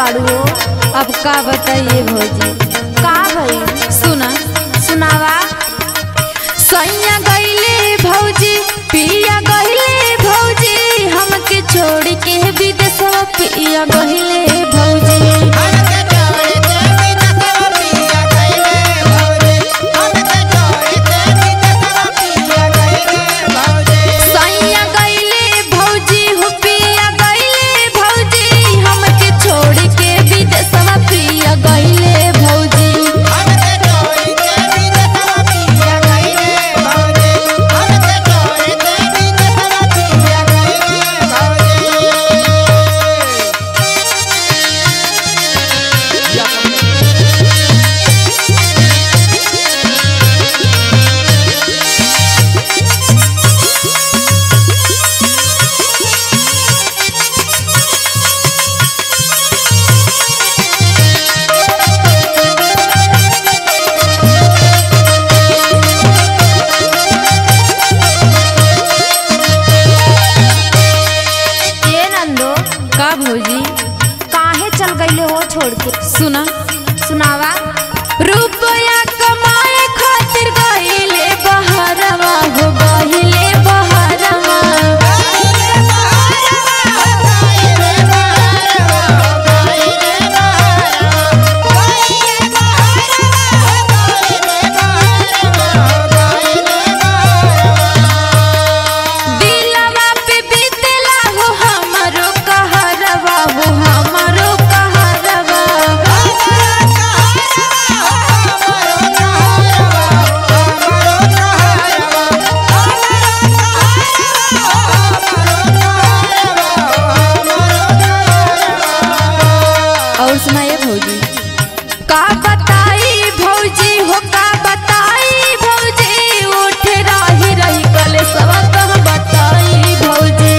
बाड़ू हो अब का बताइए भौजी का भई सुना सुनावा सैया गईले भौजी पिया गईले भौजी हमके छोड़ के विदेशवा पिया गईले भौजी सैया गईले भौजी हो पिया गईले भौजी हमके छोड़ के विदेशवा पिया गईले भौजी ये नंदो का भौजी काहे चल गईले हो छोड़ के सुना सुनावा रुपया कमाए खातिर गईले बहरवा हो गईले बहरवा दिलवा पे बीतेला हो हमरो कहरवा हो हमरो कहरवा और सुनाइए भौजी का बताई भौजी हो का बताई भौजी उठ रही रही कले सब कह बताई भौजी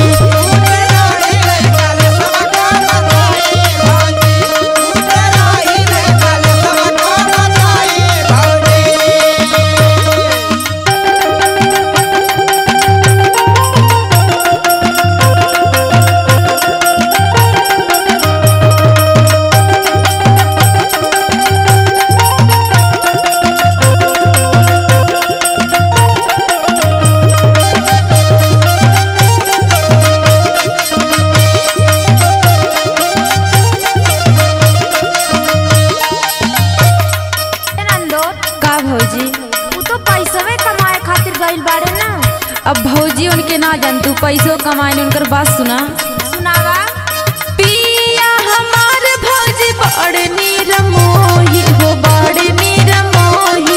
ये नंदो का भौजी तू तो पैसवे कमाए खातिर गइल बाड़े ना अब भौजी उनके ना जान तू पैसो कमाए उनकर बात सुना सुनावा पिया हमार भौजी बड़ निरमोही हो बड़ निरमोही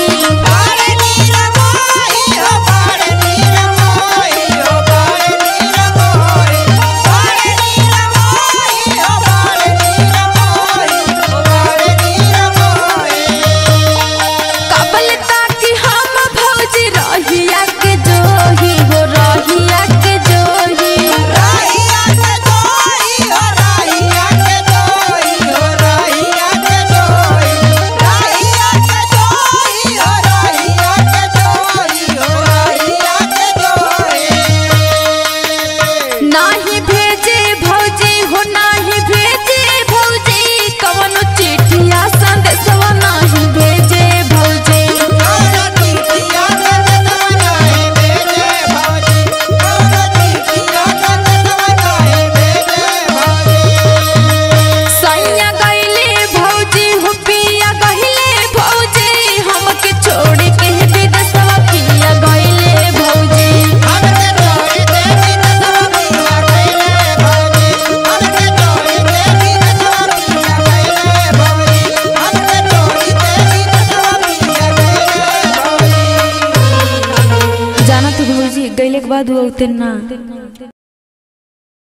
कबल ताकि हम भौजी रहिया के जोही हो रहिया के जोही नाही भेजे भौजी हो नाही भेजे भौजी कवनो चिठिया संदेशवा नाही भेजे भौजी सैया गईले भौजी हो पिया गईले भौजी हमके छोड़ के विदेशवा पिया गईले भौजी जाना तू भौजी गईले के बाद वो उतना